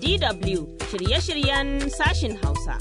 DW shirye-shiryen sashin Hausa.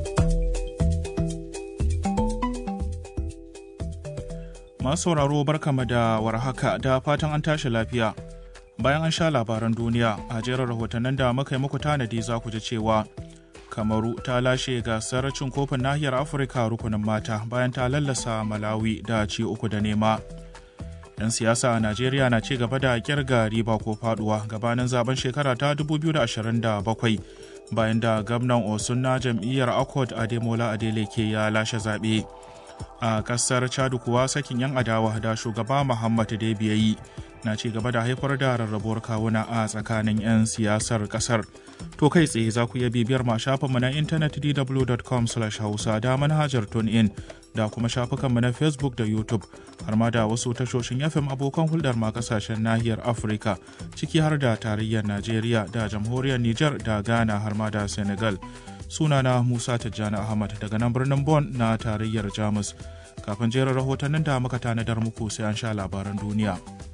Masu sauraro barkama da warhaka da fatan an tashi lafiya. Bayan an sha labaran duniya a jerin rahotannin da muka yi muku tanadi za ku ji cewa Kamaru ta lashe gasar cin kofin nahiyar Afirka rukunin mata bayan ta lallasa Malawi da ci uku da nema. 'Yan siyasa a Najeriya na ci gaba da kirga riba ko faduwa gabanin zaben shekara ta 2027 bayan da gwamnan Osun na jam'iyyar Accord Ademola Adeleke ya lashe zaɓe. a kasar chadu kuwa sakin 'yan adawa da shugaba muhammad debi ya yi na ci gaba da haifar da rarrabuwar kawuna a tsakanin 'yan siyasar kasar to kai tsaye za ku iya bibiyar ma shafinmu na intanet dw.com hausa da manhajar in da kuma shafukanmu na facebook da youtube har ma da wasu tashoshin fm abokan hulɗar ma kasashen nahiyar afirka ciki har da tarayyar najeriya da jamhuriyar niger da ghana har ma da senegal sunana Musa Tijjani Ahmad daga nan birnin Bon na tarayyar Jamus. Kafin jerin rahotannin da muka tanadar muku sai an sha labaran duniya.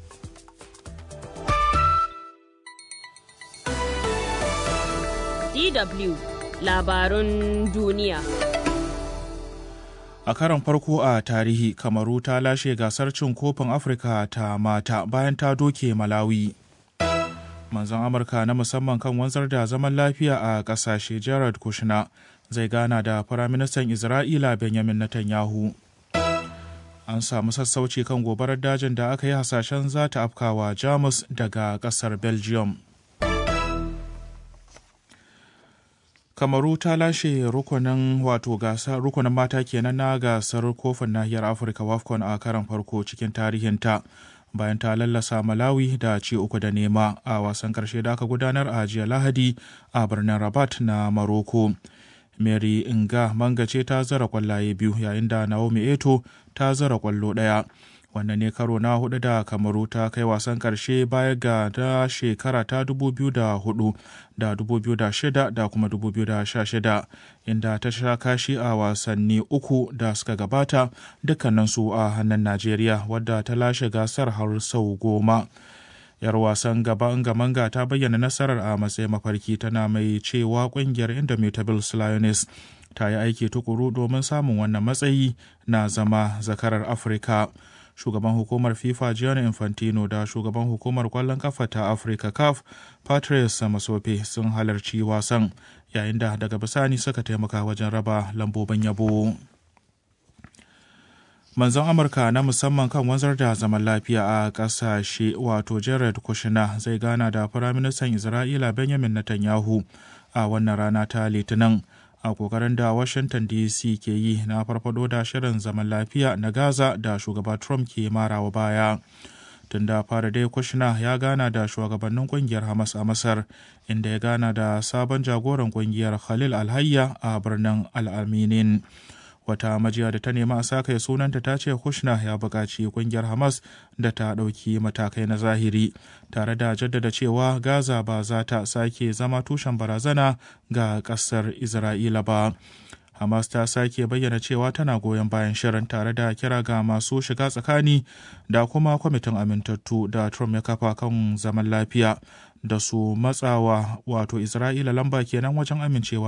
DW labarun duniya. A karon farko a tarihi, Kamaru ta lashe gasar cin kofin Afirka ta mata bayan ta doke Malawi. manzon amurka na musamman kan wanzar da zaman lafiya a kasashe jared kushner zai gana da firaministan isra'ila benjamin netanyahu an samu sassauci kan gobarar dajin da aka yi hasashen za ta afkawa jamus daga kasar belgium kamaru ta lashe rukunin wato gasar rukunin mata kenan na gasar kofin nahiyar afirka wafcon a karan farko cikin tarihinta bayan ta lallasa Malawi da ci uku da nema a wasan karshe da aka gudanar a jiya Lahadi a birnin Rabat na Maroko. Mary Inga Manga ce ta zara kwallaye biyu yayin da Naomi Eto ta zara kwallo ɗaya. Wannan ne karo na hudu da Kamaru ta kai wasan karshe baya ga da shekara ta 2004 da 2006 da kuma 2016 inda ta sha kashi a wasanni uku da suka gabata dukkaninsu a hannun Najeriya wadda ta lashe gasar har sau goma. yar wasan gaban gamanga ta bayyana nasarar a matsayin mafarki tana mai cewa kungiyar indomitables lioness ta yi aiki tukuru domin samun wannan matsayi na zama zakarar afirka shugaban hukumar fifa gianni infantino da shugaban hukumar kwallon kafa ta afirka caf patrice masope sun halarci wasan yayin da daga bisani suka taimaka wajen raba lambobin yabo manzon amurka na musamman kan wanzar da zaman lafiya a kasashe wato jared kushner zai gana da firaministan isra'ila benjamin netanyahu a wannan rana ta litinin a kokarin da washington dc ke yi na farfado da shirin zaman lafiya na gaza da shugaba trump ke marawa baya tun da fara dai kushner ya gana da shugabannin kungiyar hamas a masar inda ya gana da sabon jagoran kungiyar khalil alhayya a birnin al'aminin wata majiya da ta nema a saka sunanta ta ce kushner ya buƙaci kungiyar hamas da ta ɗauki matakai na zahiri tare da jaddada cewa gaza ba za ta sake zama tushen barazana ga ƙasar isra'ila ba hamas ta sake bayyana cewa tana goyon bayan shirin tare da kira ga masu shiga tsakani da kuma kwamitin amintattu da trump ya kafa kan zaman lafiya da su matsawa wato isra'ila lamba kenan wajen amincewa